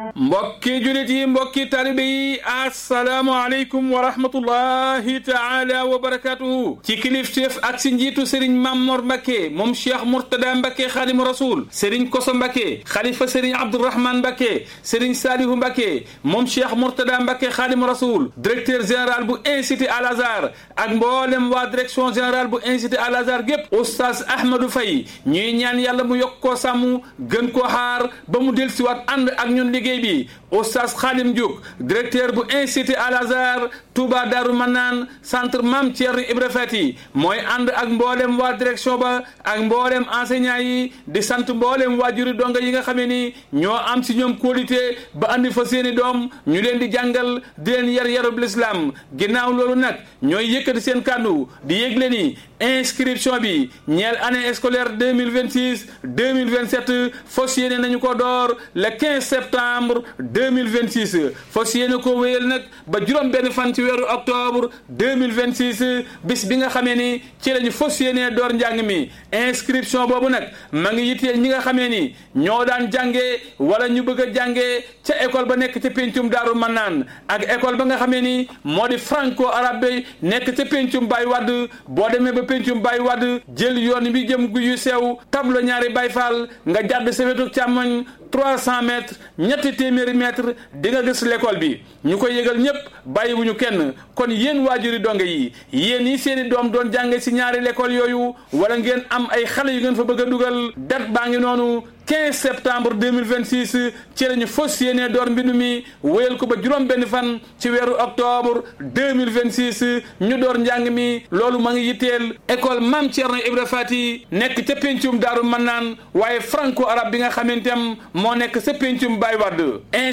mbokki julit yi mbokki talibe yi asalaamualeykum wa rahmatullahi taala wa barakatuhu ci kilifteef ak si njiitu sëriñ Mamor Mbacke moom cheikh Mourtada Mbacke xaadimu rasul sëriñ Koso Mbacke xalifa sëriñ Abdourahman Mbacke sëriñ Salihu Mbacke moom cheikh Mourtada Mbacke xaadimu rasul directeur général bu institut Al Azhar ak mboolem waa direction générale bu institut Al Azhar gépp oustaz Ahmadou Faye ñuy ñaan yàlla mu yokk koo sàmm gën koo xaar ba mu dellusiwaat ànd ak ñun liggéey bi oustaz Khadim Diouk directeur bu institut Al Azhar Touba Darou Manaan centre Mame Thierno Ibra Fati mooy ànd ak mboolem waa direction ba ak mboolem enseignant yi di sant mboolem waajuri donga yi nga xamee ni ñoo am si ñoom qualité ba andi fa seeni doom ñu leen di jàngal di leen yar yarub l'islam ginnaaw loolu nag ñooy yëkkati seen kàddu di yëgle ni inscription bi ñeel année scolaire deux mille vingt six deux mille vingt sept fas yéene nañu ko door le quinze septembre deux mille vingt six fas yéene ko wéyal nag ba juróom benn fan ci weeru octobre deux mille vingt six bis bi nga xamee ni ci lañu fas yéene door njàng mi inscription boobu nag ma ngi yitteel ñi nga xamee ni ñoo daan jàngee wala ñu bëgg a jàngee ca école ba nekk ca pencum Daaru Mannaan ak école ba nga xamee ni moo di franco arabe nekk ca pencum Baye Wade boo demee ba pencum Baye Wade jël yoon bi jëm gu yu sew tablo ñaari Baye Fall nga jàdd sa wetu càmmoñ trois cent mètres ñetti téeméeri mètres di nga gis l'école bi ñu koy yëgal ñëpp bàyyiwuñu kenn kon yéen waajuri donge yi yéen yi seeni doom doon jànge si ñaari l'école yooyu wala ngeen am ay xale yu ngeen fa bëgg a dugal date baa ngi noonu 15 septembre 2026 ci lañu fas yéene door mbindu mi wéyal ko ba juróom benn fan ci weeru octobre 2026 ñu door njàng mi loolu ma ngi yitteel école Mame Thierno Ibra Fati nekk ca pencum Daaru Mannaan waaye franco arabe bi nga xamanteem moo nekk sa pencum Baye Wade